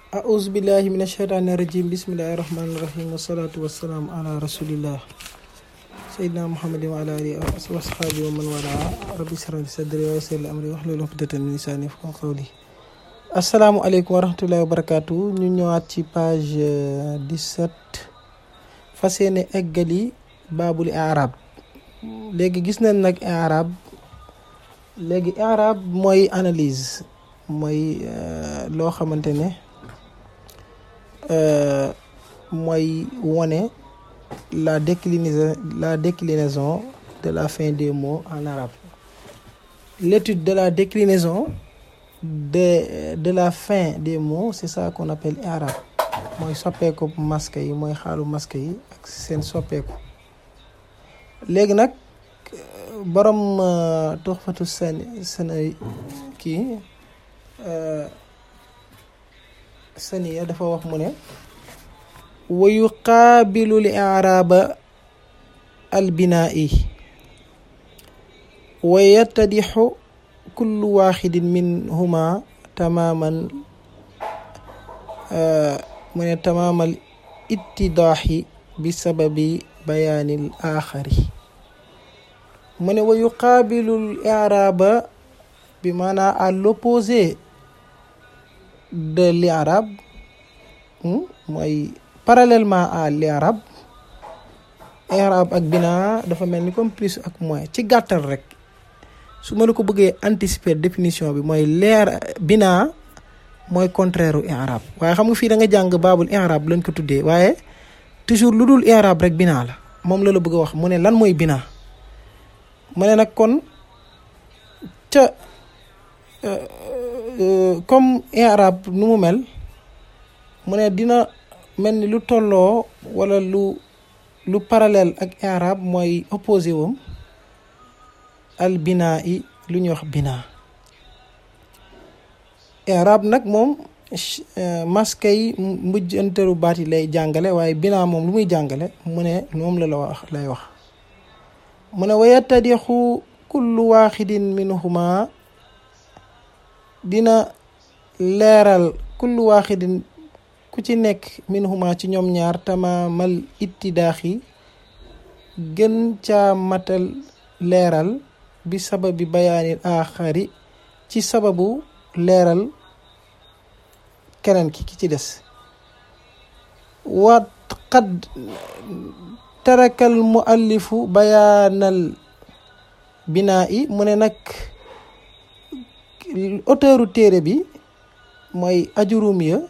أعوذ بالله من الشيطان الرجيم بسم الله الرحمن الرحيم والصلاة والسلام على رسول الله سيدنا محمد وعلى آله وأصحابه ومن والاه ربي اشرح لي صدري ويسر لي أمري واحلل عقدة من لساني يفقهوا قولي asalaamualeykum wa rahmatullahi wa barakaatu ñu ñëwaat ci page 17 fas yéene eggali baabul i'raab léegi gis nañ nag i'raab léegi i'raab mooy analyse mooy loo xamante ne mooy wone la déclinaison la déclinaison de la fin des mots en arabe l'étude de la déclinaison de de la fin des mots c'est ça qu'on appelle i'rab mooy soppeeku masque yi mooy xaalu masque yi ak seen soppeeku léegi nag borom tuxfatu seen seen kii saniya dafa wax mu ne wa yuqaabilu li i'raaba al binaa'i wa yattadixu kullu waaxidin minhuma tamaaman mu ne tamaamal ittidaaxi bi sababi bayaanil aaxari mu ne wa yuqaabilul i'raaba bi maanaa à l'opposé de l'i'raab mooy parallèlement à l'i'raab i'raab ak binaa dafa mel ni comme plus ak moins ci gàttal rek su ma la ko bëggee anticiper définition bi mooy leer binaa mooy contraire u i'rab waaye xam nga fii da nga jàng baabul i'rab lañ ko tuddee waaye toujours lu dul i'rab rek binaa la moom la la bëgg a wax mu ne lan mooy binaa mu ne nag kon ca comme i'rab nu mu mel mu ne dina mel ni lu tolloo wala lu lu parallèle ak i'rab mooy opposé wam al binaa yi lu ñuy wax binaa i'rab nag moom masque yi mujjanteelu baat yi lay jàngale waaye binaa moom lu muy jàngale mu ne moom la la wax lay wax mu ne wa yattadixu kullu waaxidin minhuma dina leeral kullu waaxidin ku ci nekk minhuma ci ñoom ñaar tamaamal ittidaaxi gën caa matal leeral bi sababi bayaanil aaxari ci sababu leeral keneen ki ki ci des wa qad tarakal muallifu bayaanal binaa i mu ne nag auteuru téere bi mooy ajurum ya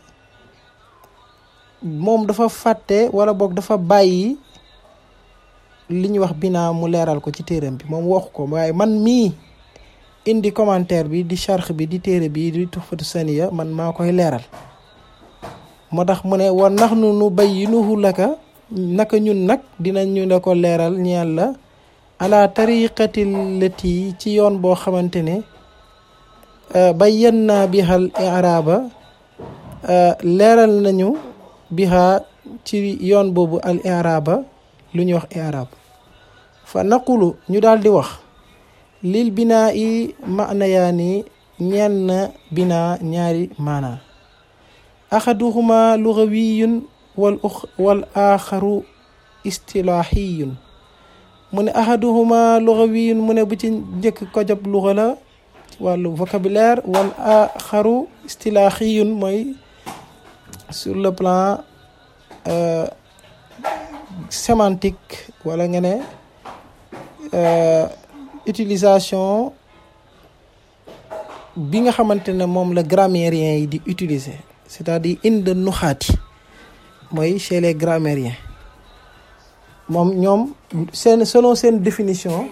moom dafa fàtte wala boog dafa bàyyi li ñuy wax binaa mu leeral ko ci téeram bi moom waxu ko waaye man mii indi commentaire bi di charx bi di téere bi di tuxfatu saniya man maa koy leeral moo tax mu ne wa nax nu nu bayyinuhu laka naka ñun nag dinañu la ko leeral ñeel la ala tariqati lati ci yoon boo xamante ne bayyanna bihal i'raaba leeral nañu biha ci yoon boobu al i'raaba lu ñuy wax i'raab fa naqulu ñu daal di wax lil binaa i ma'nayaani ñenn binaa ñaari maana axaduhuma lughawiyun wal wal aaxaru istilaaxiyun mu ne axaduhuma lughawiyun mu ne bu ci njëkk ko job luga la wàllu vocabulaire wal aaxaru istilaaxiyun mooy sur le plan sémantique wala nga ne utilisation bi nga xamante ne moom la grammairien yi di utiliser c'est-à-dire inde nuxaati mooy chez les grammairiens moom ñoom seen selon seen définition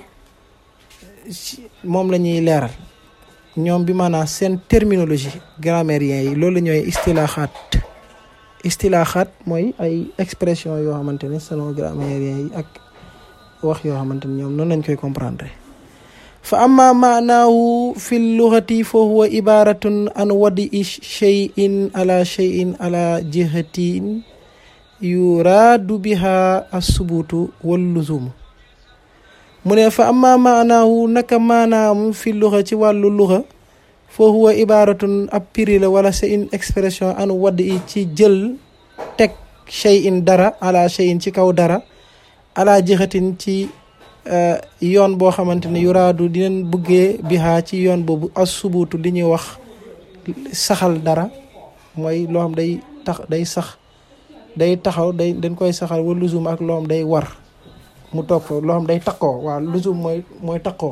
moom la ñuy leeral ñoom bi maanaam seen terminologie grammairien yi loolu la ñooy istilaaxaat istilaaxaat mooy ay expression yoo xamante ne selon grammairien yi ak wax yoo xamante ne ñoom noonu lañ koy comprendre fa amma maanaahu fi lugati fa huwa ibaratun an wadi cheyin ala cheyin ala jihatin yuraadu biha assubutu walluzumu mu ne fa amma maanaahu naka maanaam fi luga ci wàllu luga fa huwa ibaratun ab piri la wala c'est une expression anu wadd i ci jël teg shay in dara ala shay in ci kaw dara ala jëxatin ci yoon boo xamante ne yuraadu dinañ bëggee bihaa ci yoon boobu as subuutu li ñuy wax saxal dara mooy loo xam day tax day sax day taxaw day dañ koy saxal wa luzum ak loo xam day war mu toog fa loo xam day takkoo waaw luzum mooy mooy takkoo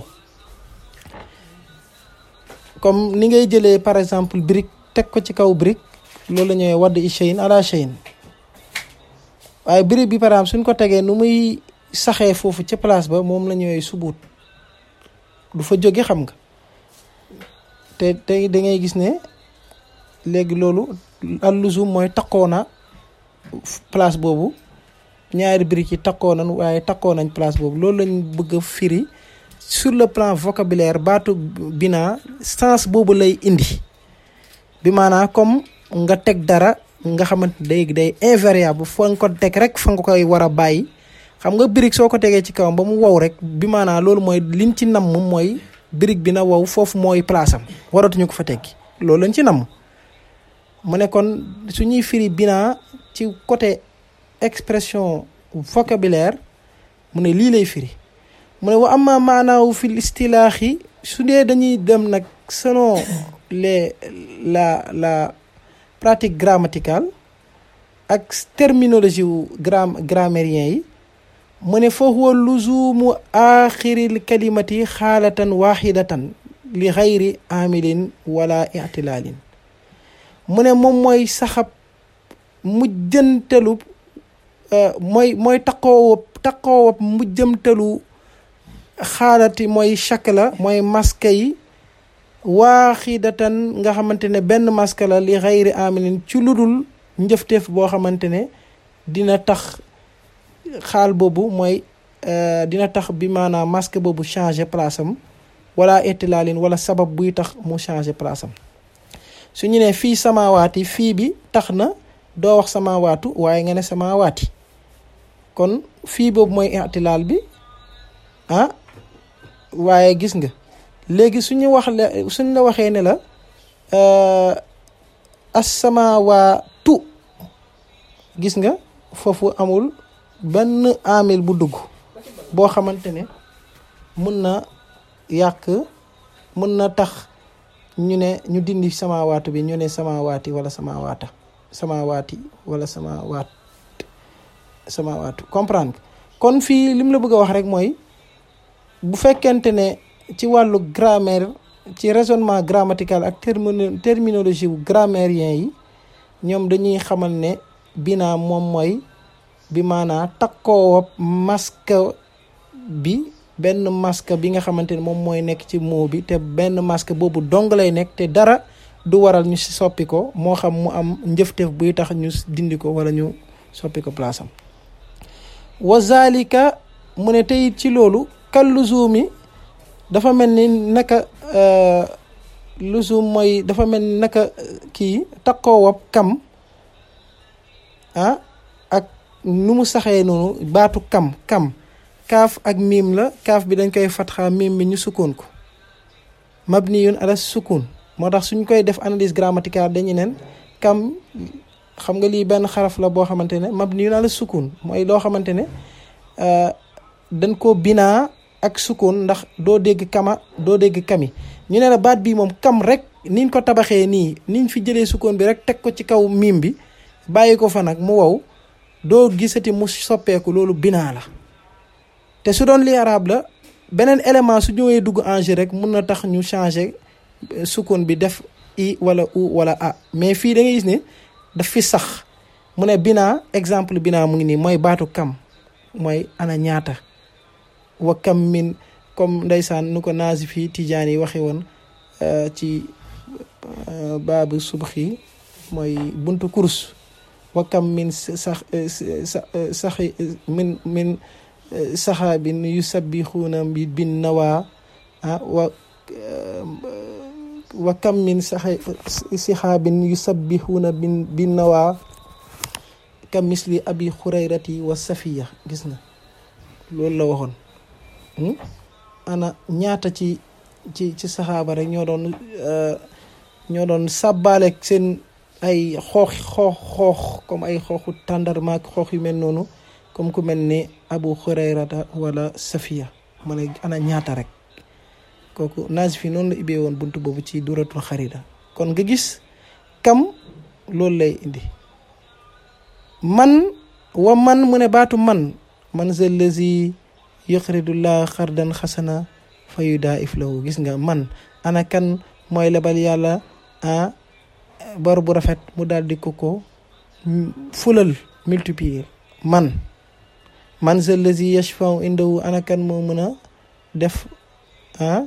comme ni ngay jëlee par exemple brique teg ko ci kaw brique loolu la ñuy wadd i cheyin ala cheyin waaye brique bi par exemple suñ ko tegee nu muy saxee foofu ca place ba moom la ñuy subuut du fa jóge xam nga te te da ngay gis ne léegi loolu alluzum mooy takkoo na place boobu ñaari briques yi takkoo nañ waaye takkoo nañ place boobu loolu lañ bëgg a firi sur le plan vocabulaire baatu bina sens boobu lay indi bi maanaam comme nga teg dara nga xamante day day invariable fa nga ko teg rek fa nga koy war a bàyyi xam nga brique soo ko tegee ci kawam ba mu wow rek bi maanaam loolu mooy liñ ci namm mooy brique bi na wow foofu mooy place am waratuñu ko fa teggi loolu lañ ci namm mu ne kon su ñuy firi bina ci côté expression vocabulaire mu ne lii lay firi mu ne wa amma maanaawu fil istilaahi su dee dañuy dem nag selon les la la pratique grammaticale ak terminologie wu gram grammairien yi mu ne fa huwa luzumu axiril kalimati xaalatan waxidatan li xayri amilin wala itilaalin mu ne moom mooy saxab mujjantelu mooy mooy taqoowab taqoowab mujjantelu xaalati mooy shakla mooy maska yi waaxidatan nga xamante ne benn maska la li xayri amilin ci ludul njëfteef boo xamante ne dina tax xaal boobu mooy dina tax bi maanaam masque boobu changé place am wala etilaalin wala sabab buy tax mu changé place am su ñu ne fii samawaati fii bi tax na doo wax samawaatu waaye nga ne samawaati kon fii boobu mooy itilaal bi ah waaye gis nga léegi suñu wax la suñ la waxee ne la asamawaatu gis nga foofu amul benn amil bu dugg boo xamante ne mun na yàq mun na tax ñu ne ñu dindi samawaatu bi ñu ne samawaati wala samawaata samawaati wala samawaat samawaatu comprendre kon fii lim la bëgg a wax rek mooy bu fekkente ne ci wàllu grammaire ci raisonnement grammatical ak terminologie wu grammairien yi ñoom dañuy xamal ne binaa moom mooy bi maanaa takkoo masque bi benn masque bi nga xamante ne moom mooy nekk ci mot bi te benn masque boobu dong lay nekk te dara du waral ñu si soppi ko moo xam mu am njëfteef buy tax ñu dindi ko wala ñu soppi ko place am wa zalika mu ne tey ci loolu kal luzumi dafa mel ni naka luzum mooy dafa mel ni naka kii takkoowab kam ah ak nu mu saxee noonu baatu kam kam kaaf ak miim la kaaf bi dañ koy fatxa miim bi ñu sukkoon ko mabniyun ala sukun moo tax suñ koy def analyse grammaticale dañu neen kam xam nga lii benn xaraf la boo xamante ne mabniyun ala sukun mooy loo xamante ne dañ ko binaa ak sukun ndax doo dégg kama doo dégg kami ñu ne la baat bii moom kam rek niñ ko tabaxee nii niñ fi jëlee sukun bi rek teg ko ci kaw miim bi bàyyi ko fa nag mu wow doo gisati mu soppeeku loolu binaa la te su doon li arab la beneen élément su ñëwee dugg en jeu rek mun na tax ñu changer sukun bi def i wala u wala a mais fii da ngay gis ne daf fi sax mu ne binaa exemple binaa mu ngi nii mooy baatu kam mooy ana ñaata wa kam min comme ndeysaan nu ko naasi fii tijaan yi waxe woon ci baabu subxi mooy buntu kurus wa kam min sax saxi min min saxaabin yusabbixuuna bi bin nawaa ah wa wa kam min saxa sixaabin yusabbixuuna bin bin nawaa kam misli abi xurayrati wa safiya gis na loolu la waxoon ana ñaata ci ci ci saxaaba rek ñoo doon ñoo doon sàbbaaleeg seen ay xoox xoox xoox comme ay xooxu tàndarmaak xoox yu mel noonu comme ku mel ni abu hurayrata wala safiya ma ne ana ñaata rek kooku naasi fi noonu la ibbee woon bunt boobu ci duratul xarida kon nga gis kam loolu lay indi man wa man mu ne baatu man man za lazi yuqridullah xardan xasana fa yudaif lahu gis nga man ana kan mooy lebal yàlla ah bor bu rafet mu daal di ko ko fulal multiplier man man za lazi yashfau indahu ana kan moo mën a def ah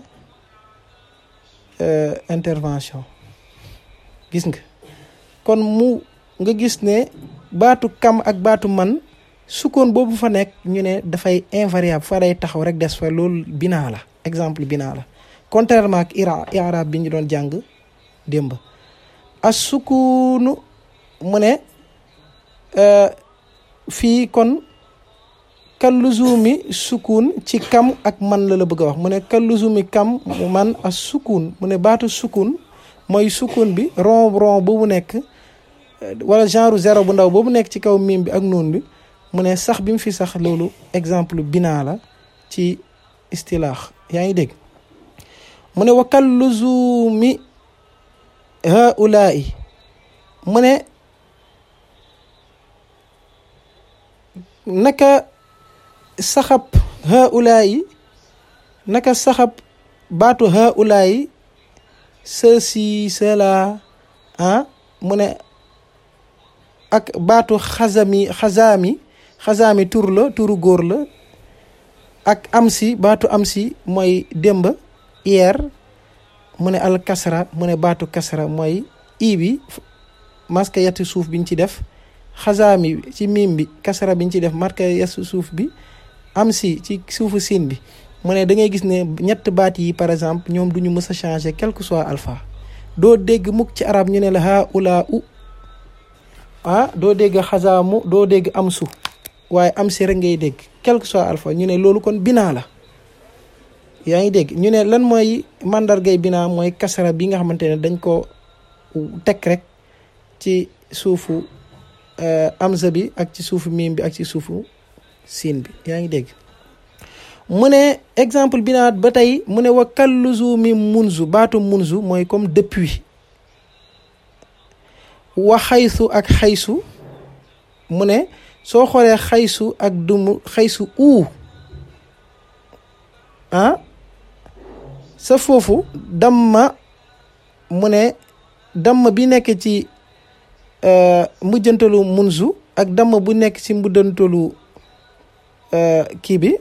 intervention gis nga kon mu nga gis ne baatu kam ak baatu man sukkoon boobu fa nekk ñu ne dafay invariable fa day taxaw rek des fa loolu binaa la exemple binaa la contrairement ak ira irab bi ñu doon jàng démb as sukunu mu ne fii kon kalluzumi sukun ci kam ak man la la bëgg a wax mu ne kalluzumi kam man as sukun mu ne baatu sukun mooy sukun bi rond rond boobu nekk wala genre zéro bu ndaw boobu nekk ci kaw miim bi ak noon bi mu ne sax bi mu fi sax loolu exemple binaa la ci istilaax yaa ngi dégg mu ne wakal luzumi haulaai mu ne naka saxab haulaai naka saxab baatu haulaai ceci cela ah mu ne ak baatu xasami xasaami xasaami tur la turu góor la ak am si baatu am si mooy démb hier mu ne al kasra mu ne baatu kasra mooy i bi maska yetti suuf biñ ci def xasaami ci miim bi kasra biñ ci def marka yetti suuf bi am si ci suufu siin bi mu ne da ngay gis ne ñett baat yi par exemple ñoom duñu mës a changer quel que soit alpha doo dégg mukk ci arab ñu ne la ha ula u ah doo dégg xasaamu doo dégg am su waaye am si rek ngay dégg quel que soit alpha ñu ne loolu kon binaa la yaa ngi dégg ñu ne lan mooy mandargay binaa mooy kasara bi nga xamante ne dañ ko teg rek ci suufu amza bi ak ci suufu miim bi ak ci suufu siin bi yaa ngi dégg mu ne exemple binaa ba tey mu ne wa kalluzu mi munzu baatu munzu mooy comme depuis wa xaysu ak xaysu mu ne soo xoolee xaysu ak dumu xaysu uu ah sa foofu damma mu ne damma bi nekk ci mujjantalu munzu ak damma bu nekk ci mujjantalu kii bi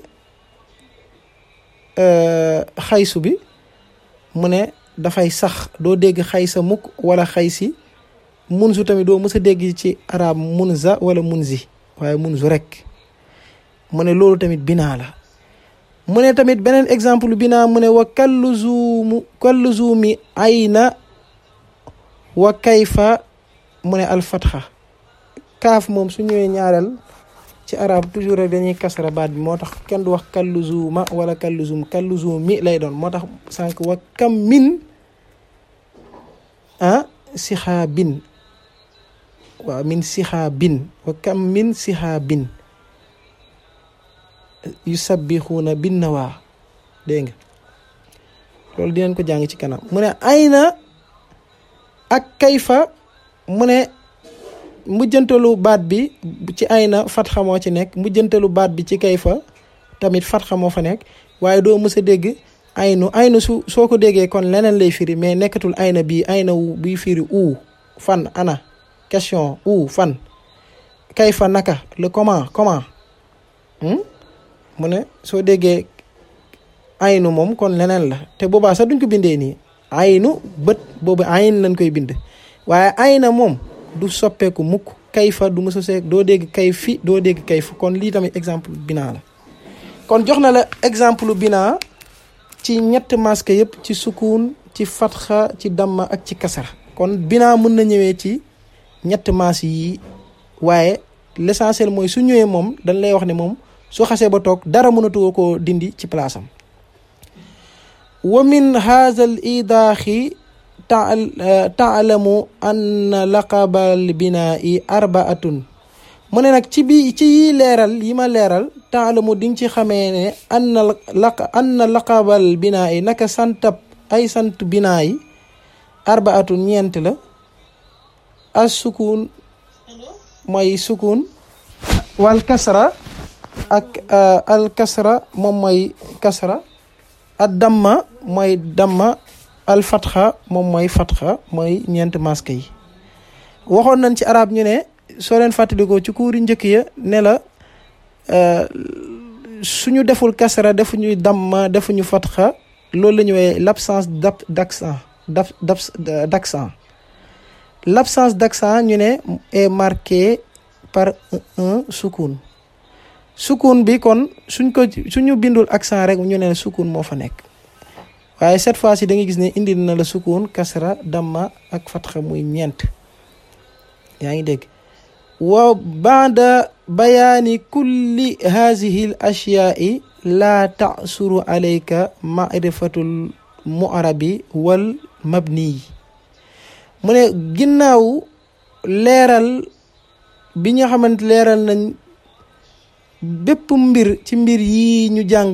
xaysu bi mu ne dafay sax doo dégg xaysa mukk wala xaysi munzu tamit doo mës a dégg ci arab munza wala munzi waaye munzu rek mu ne loolu tamit binaa la mu ne tamit beneen exemple binaa mu ne wa kalluzumu kalluzumi ayna wa kayfa mu ne alfatxa kaaf moom su ñëwee ñaareel ci arab toujours rek dañuy kasara baat bi moo tax kenn du wax kalluzuma wala kalluzum kalluzumi lay doon moo tax sànq wa kam min ah sixaa bin waaw min sixaa bin wa kam min sixaa bin yu sabbixuuna bin na waa dégg nga loolu dinañ ko jàng ci kanam mu ne ayna ak kayfa mu ne mujjantalu baat bi ci ayna fatxa moo ci nekk mujjantalu baat bi ci kayfa tamit fatxa moo fa nekk waaye doo mës a dégg aynu aynu su soo ko déggee kon leneen lay firi mais nekkatul ayna bii ayna wu bii firi uu fan ana question uu fan kayfa naka le comment comment mu ne soo déggee aynu moom kon leneen la te boobaa sax duñ ko bindee nii aynu bët boobu ayn lañ koy bind waaye ayna moom du soppeeku mukk kayfa du mësa seek doo dégg kay fi doo dégg kayfa kon lii tamit exemple binaa la kon jox na la exemple binaa ci ñett masque yëpp ci sukun ci fatxa ci damma ak ci kasara kon binaa mën na ñëwee ci ñett maas yi waaye l'essentiel mooy su ñëwee moom dañ lay wax ne moom su xasee ba toog dara mënatu ko dindi ci place am wa min haza al idaaxi taalamu anna laqabal binaa'i arbaatun mu ne nag ci bi ci yi leeral yi ma leeral taalamu di nga ci xamee ne anna laq anna laqabal binaa'i naka santab ay sant binaa'i arbaatun ñeent la as sukun mooy sukun wal kasra ak al kasra moom mooy kasra ad damma mooy damma al fatxa moom mooy fatxa mooy ñeent masque yi waxoon nañ ci arab ñu ne soo leen fàttalikoo ci kuuri njëkk ya ne la suñu deful kasra defuñu damma defuñu fatxa loolu la ñu woowee l'absence d'accent d'accent l'absence d'accent ñu ne est marquée par un sukun sukun bi kon suñ ko suñu bindul accent rek ñu ne sukun moo fa nekk waaye cette fois ci da nga gis ne indi na la sukun kasra damma ak fatxa muy ñeent yaa ngi dégg wa baada bayaani kulli haadihi l ashyaai laa tasuru alayka marifatul mu'arabi wal mabniyi mu ne ginnaaw leeral bi nga xamante leeral nañ bépp mbir ci mbir yi ñu jàng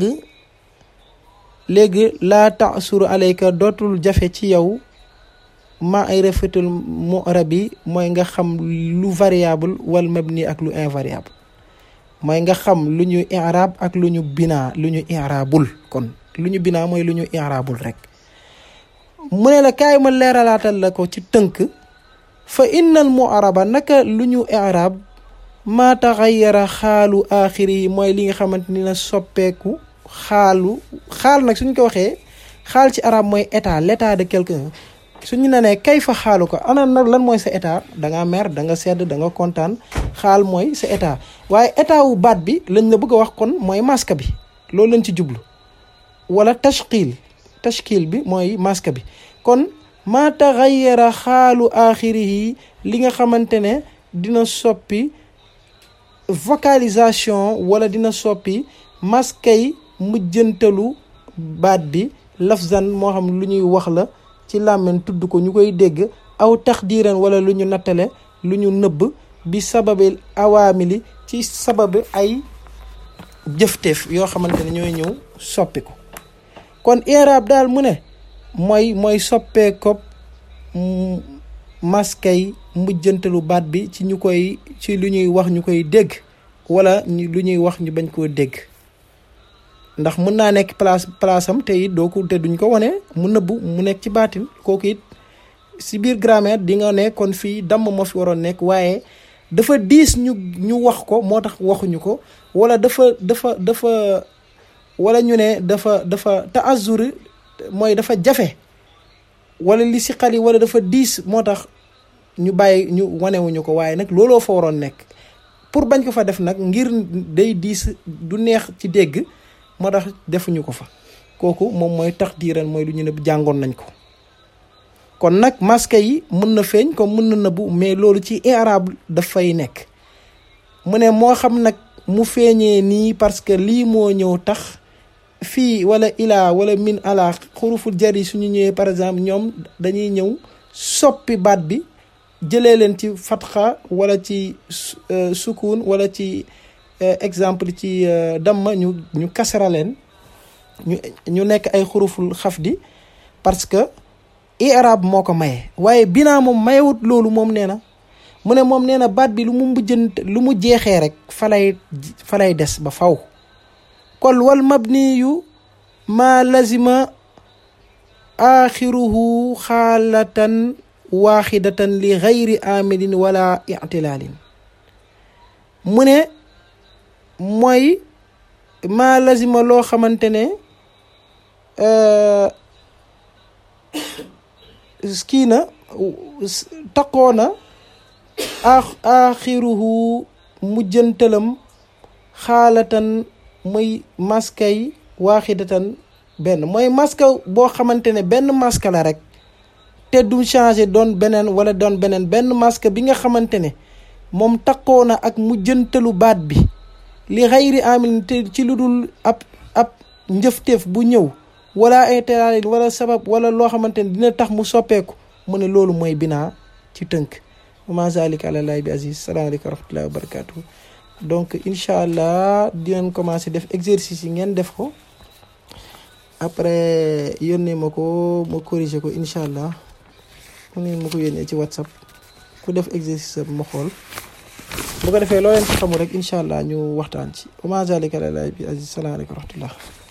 léegi laa tasuru alayka dootul jafe ci yow marifatul mu'arabi mooy nga xam lu variable wal mabni ak lu invariable mooy nga xam lu ñu i'rab ak lu ñu binaa lu ñu i'rabul kon lu ñu binaa mooy lu ñu i'rabul rek mu ne la kaay ma leeralaatal la ko ci tënk fa innal mu'araba naka lu ñu i'rab maa taxayyara xaalu aaxiri yi mooy li nga xamante ni na soppeeku xaalu xaal nag suñ ko waxee xaal ci arab mooy état l'état de quelqu'un suñu ne nee kay fa xaalu ko ana nag lan mooy sa état da nga mer da nga sedd da nga kontaan xaal mooy sa état waaye état wu baat bi lañ la bëgg a wax kon mooy masque bi loolu lañ ci jublu wala tashkil tashkil bi mooy masque bi kon maa taxayyara xaalu aaxirihi li nga xamante ne dina soppi vocalisation wala dina soppi maskay mujjantalu baat bi lafzan moo xam lu ñuy wax la ci làmmiñ tudd ko ñu koy dégg aw taxdiiran wala lu ñu nattale lu ñu nëbb bi sababil awaamili ci sababi ay jëfteef yoo xamante ne ñooy ñëw soppi ko kon i'raab daal mu ne mooy mooy soppee ko maskay mujjantalu baat bi ci ñu koy ci lu ñuy wax ñu koy dégg wala lu ñuy wax ñu bañ koo dégg ndax mën naa nekk place place am te it doo ko te duñ ko wane mu nëbbu mu nekk ci baatin kooku it si biir grammaire di nga ne kon fii damm moo fi waroon nekk waaye dafa diis ñu ñu wax ko moo tax waxuñu ko wala dafa dafa dafa wala ñu ne dafa dafa taazuri mooy dafa jafe wala li si xali wala dafa diis moo tax ñu bàyyi ñu wanewuñu ko waaye nag looloo fa waroon nekk pour bañ ko fa def nag ngir day diis du neex ci dégg moo tax defuñu ko fa kooku moom mooy tax diiran mooy lu ñu ne jàngoon nañ ko kon nag masque yi mën na feeñ comme mën na nëbbu mais loolu ci i'rab dafay nekk mu ne moo xam nag mu feeñee nii parce que lii moo ñëw tax fii wala ilaa wala min ala xuruful jar yi suñu ñëwee par exemple ñoom dañuy ñëw soppi baat bi jëlee leen ci fatxa wala ci sukun wala ci exemple ci damma ñu ñu kasara leen ñu ñu nekk ay xuruful xafdi parce que i'rab moo ko maye waaye binaa moom mayewut loolu moom nee na mu ne moom nee na baat bi lu mu mujjant lu mu jeexee rek falay falay des ba faw kon wal mabniyu ma lazima axiruhu xaalatan waaxidatan li gayri amilin wala ictilaalin mu ne mooy ma lazima loo xamante ne kii na taqoo na axiruhu mujjantalam xaalatan muy maskay waaxidatan benn mooy maska boo xamante ne benn maska la rek te du changé doon beneen wala doon beneen benn maska bi nga xamante ne moom taqoo na ak mujjantalu baat bi li xayri amil te ci lu dul ab ab njëfteef bu ñëw wala ay teraalin wala sabab wala loo xamante ne dina tax mu soppeeku mu ne loolu mooy binaa ci tënk ma zalika ala lahi bi aziz salaamaaleykum wa rahmatullahi wa barakatuh donc incha allah dinañ commencé def exercice yi ngeen def ko après yónnee ma ko ma corriger ko incha allah mu ne ma ko yónnee ci whatsapp ku def exercice ma xool bu ko defee loo leen ci xamul rek incha allah ñu waxtaan ci wa ma zalika ala lahi bi aziz salaamaaleykum wa rahmatullah